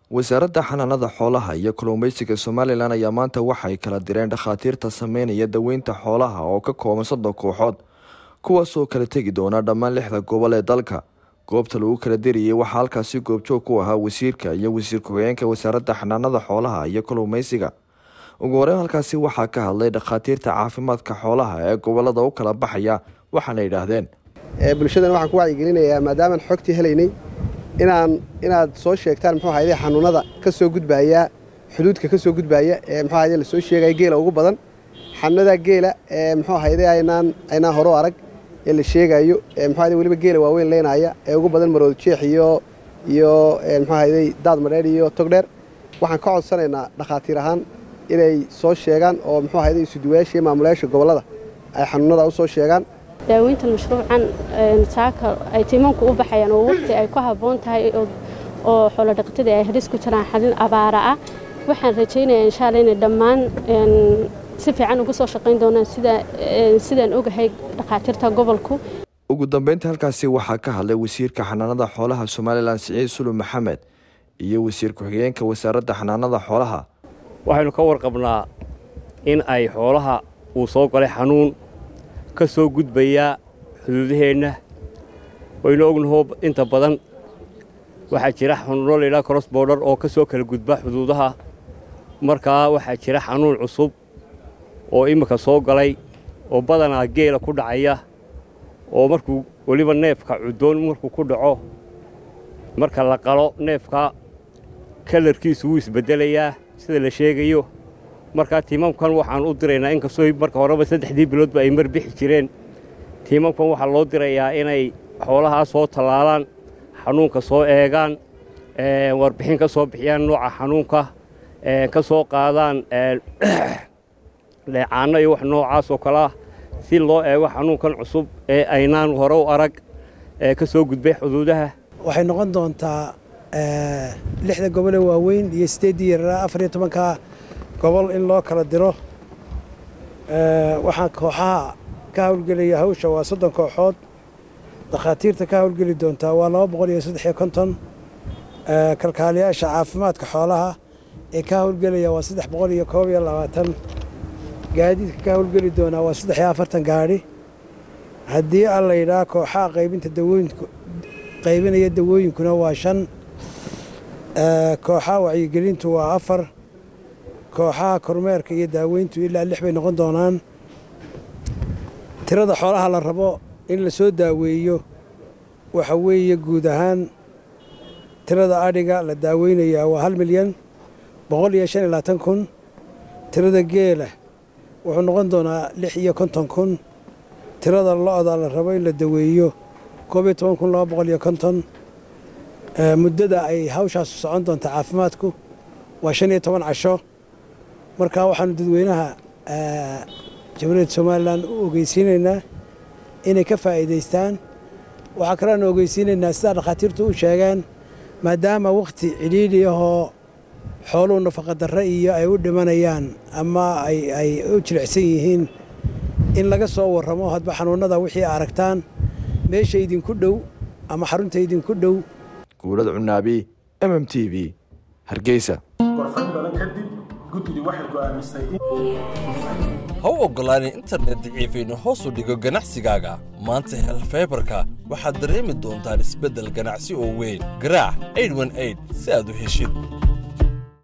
wasaaradda xanaanada xoolaha iyo kalluumeysiga somalilan ayaa maanta waxay kala direen dhakhaatiirta sameynaya daweynta xoolaha oo ka kooban soddon kooxood kuwaasoo kala tegi doona dhammaan lixda gobol ee dalka goobta lagu kala diriyey waxaa halkaasi goobjoog ku ahaa wasiirka iyo wasiir ku-xigeenka wasaaradda xanaanada xoolaha iyo kalluumeysiga ugu horeyn halkaasi waxaa ka hadlay dhakhaatiirta caafimaadka xoolaha ee gobolada u kala baxaya waxaana yidhaahdeen bulshadan waxaan ku wacyigelinayaa maadaamaan xogtii helaynay inaan inaad soo sheegtaan muxuu ahayde xanuunada ka soo gudbaaya xuduudka ka soo gudbaaya ee muxuu ahayde lasoo sheegaya geela ugu badan xanuunada geela ee muxuu ahayde aynaan aynaan horo arag ee la sheegayo ee muxuu ahayde weliba geela waaweyn leynaya ee ugu badan marood jeex iyo iyo muxuu ahayde daad madheer iyo togdheer waxaan ka codsanaynaa dhakhaatiir ahaan inay soo sheegaan oo muxuu ahayde isuduwayaasha iyo maamulayaasha gobollada ay xanuunada u soo sheegaan daaweyntan mashruucan saaka ay tiimanku u baxayaan oo waqti ay ku habboon tahay oo xoolodhaqatada ay halis ku jiraan xalin abaara ah waxaan rajaynayaa insha alla inay dhammaan si fiican uga soo shaqayn doonaan sidaan ogahay dhakhaatiirta gobolku ugu dambeyntii halkaasi waxaa ka hadlay wasiirka xanaanada xoolaha somalilan siciid sulub maxamed iyo wasiir ku-xigeenka wasaaradda xanaanada xoolaha waxaynu ka warqabnaa in ay xoolaha uu soo galay xanuun ka soo gudbayaa xuduudaheenna waynu ognahoo inta badan waxaa jira xanuuno laydhaha cross border oo ka soo kala gudba xuduudaha markaa waxaa jira xanuun cusub oo imminka soo galay oo badanaa geela ku dhacaya oo markuu weliba neefka cuddoon markuu ku dhaco marka la qalo neefka kalarkiisu wuu isbeddelayaa sida la sheegayo markaa tiimamkan waxaan u diraynaa inkastoo marka horeba saddexdii biloodba ay mar bixi jireen tiimamkan waxaa loo dirayaa inay xoolahaa soo tallaalaan xanuunka soo eegaan warbixin ka soo bixiyaan nooca xanuunka ka soo qaadaan dheecaanno iyo wax noocaas oo kale ah si loo eego xanuunkan cusub ee aynaan hore u arag ee ka soo gudbay xuduudaha waxay noqon doontaa lixda gobole waaweyn iyo sideeddii yaraa afar iyo tobanka gobol in loo kala diro waxaan kooxaha ka hawlgelaya hawsha waa soddon kooxood dakhaatiirta ka hawlgeli doontaa waa laba boqol iyo saddex iyo konton kalkaaliyaasha caafimaadka xoolaha ee ka hawlgelaya waa saddex boqol iyo koob iyo labaatan gaadiidka ka hawlgeli doonaa waa saddex iyo afartan gaadhi haddii aan la yidhaha kooxaha qaybinta dawooyinku qaybinaya dawooyinkuna waa shan kooxaha wacyigelintu waa afar kooxaha kormeerka iyo daaweyntu ilaa lix bay noqon doonaan tirada xoolaha la rabo in la soo daaweeyo waxa weeye guud ahaan tirada adhiga la daaweynayaa waa hal milyan boqol iyo shan iyo labaatan kun tirada geela wuxuu noqon doonaa lix iyo konton kun tirada lo-da la rabo in la daweeyo koob iyo toban kun laba boqol iyo konton muddada ay hawshaasu socon doonta caafimaadku waa shan iyo toban casho markaa waxaanu dadweynaha jamhuuriyadda somalilan u ogeysiinaynaa inay ka faa'iidaystaan waxaa kaleanu ogeysiinaynaa sidaa dhakhaatiirtu u sheegeen maadaama wakhti cidhiidhi ahoo xooluhu nafaqadarre iyo ay u dhimanayaan ama ay u jilicsan yihiin in laga soo warramo hadba xanuunnada wixii aragtaan meesha idinku dhow ama xarunta idinku dhow guulad cunaabi m m t v hargeysa ha u oggolaanin internet daciifaynu hoos u dhigo ganacsigaaga maanta hel faybarka waxaad dareemi doontaan isbeddel ganacsi oo weyn garaac si aad u heshid